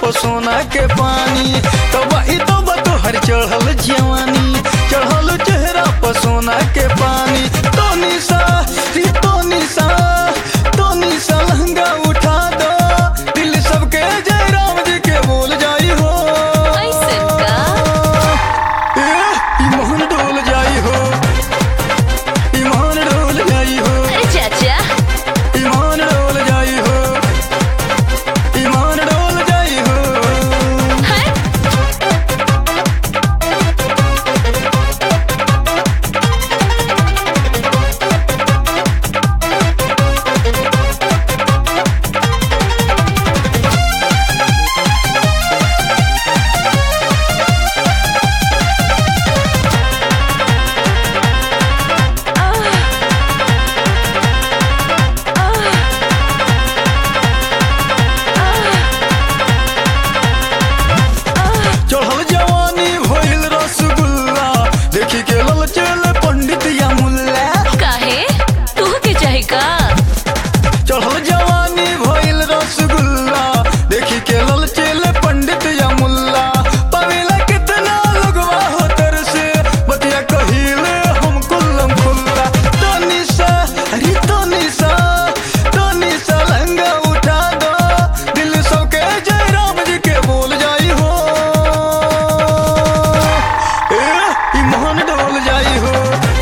सोना के पानी तब ही तो तोहर चढ़ल जवानी चढ़ल चेहरा पर सोना के पानी तो निशा री तो निशा तो निशा लहंगा उठा दो दिल सबके जय राम जी के बोल जाई हो ऐसन का ए, ईमान डोल जाई हो ईमान डोल जाई हो अरे चाचा ईमान डोल जाई हो ईमान डोल जाई हो हट चढ़ल जवानी भइल रसगुल्ला देखी के लल चल पंडित या मुल्ला काहे तू के चाहे का चढ़ल जवानी भइल रसगुल्ला देखी के लल चल पंडित या मुल्ला पवेला कितना लगवा हो तर से बतिया कहिले हम कुल्लम खुल्ला तो निशा अरे तो निशा तो निशा लहंगा उठा दो दिल सबके जय राम जी के बोल जाई हो ए ईमान डोल जाई हो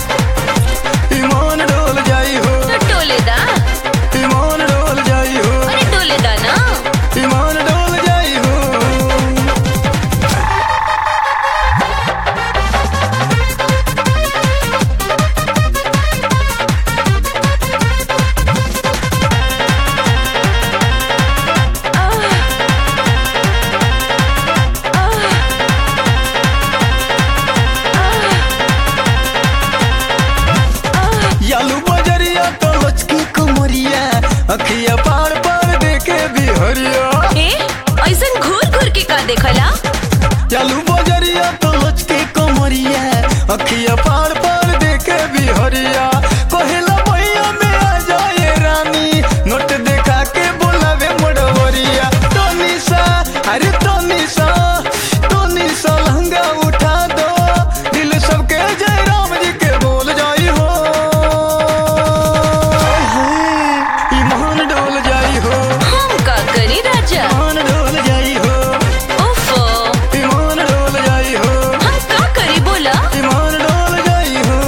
ईमान डोल जाई हो तो टोले दा ईमान डोल जाई हो अरे टोले दा ना ईमान डोल जाई हो यालू बजरिया तो लचकी कुमरिया अखिया पार पार देखे भी हरिया ए ऐसन घूर घूर के का देखला यालू बजरिया तो लचकी कुमरिया अखिया पार पार देखे भी हरिया कहेला भैया में आ जाए रानी नोट देखा के बोलावे मोड़वरिया तो निशा अरे तो निशा तो निशा लहंगा उठा दो दिल सबके जय राम जी के बोल जाई हो ईमान डोल जाई हो हम का करी राजा ईमान डोल जाई हो ओफो ईमान डोल जाई हो हम का करी बोला ईमान डोल जाई हो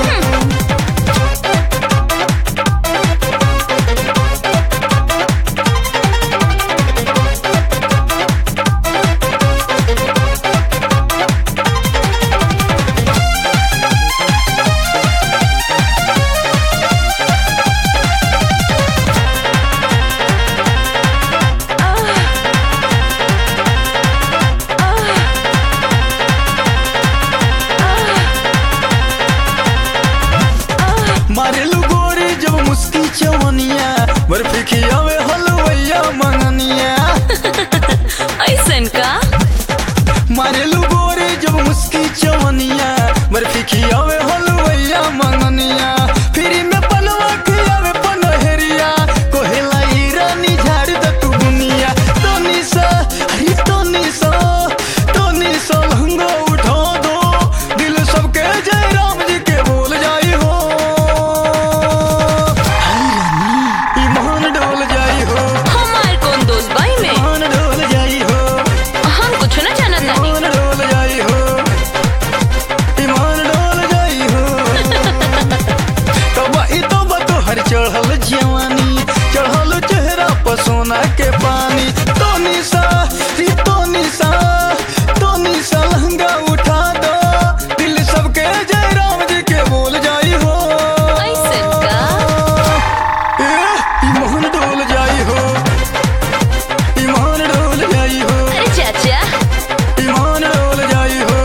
मारेलू गोरी जब मुस्की चवनिया बर्फी खियावे हलवैया मंगनिया ऐसन का मारेलू गोरी जब मुस्की चवनिया बर्फी खियावे हलवैया मंगनिया फ्री में पलवा खियावे पनहरिया कोहेला ई रानी झाड़ द तू दुनिया तो निशा अरे तो निशा तो निशा लहंगा उठा दो दिल सबके जय राम जी के बोल जाई हो हाय रानी ईमान डोल जाई हो हमार कौन दोस्त भाई में ईमान डोल जाई हो हम कुछ ना जानत नहीं ईमान डोल जाई हो ईमान डोल जाई हो तब ई तो तोहर चढ़ल जवानी चढ़ल चेहरा पर सोना के पानी तो निशा री तो निशा तो निशा लहंगा उठा दो दिल सबके जय राम जी के बोल जाई हो ऐसन का ए, ईमान डोल जाई हो ईमान डोल जाई हो अरे चाचा ईमान डोल जाई हो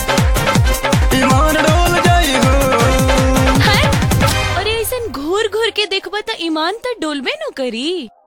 ईमान डोल जाई हो हट अरे ऐसन घूर घूर के देखबा त ईमान त डोलबे न करी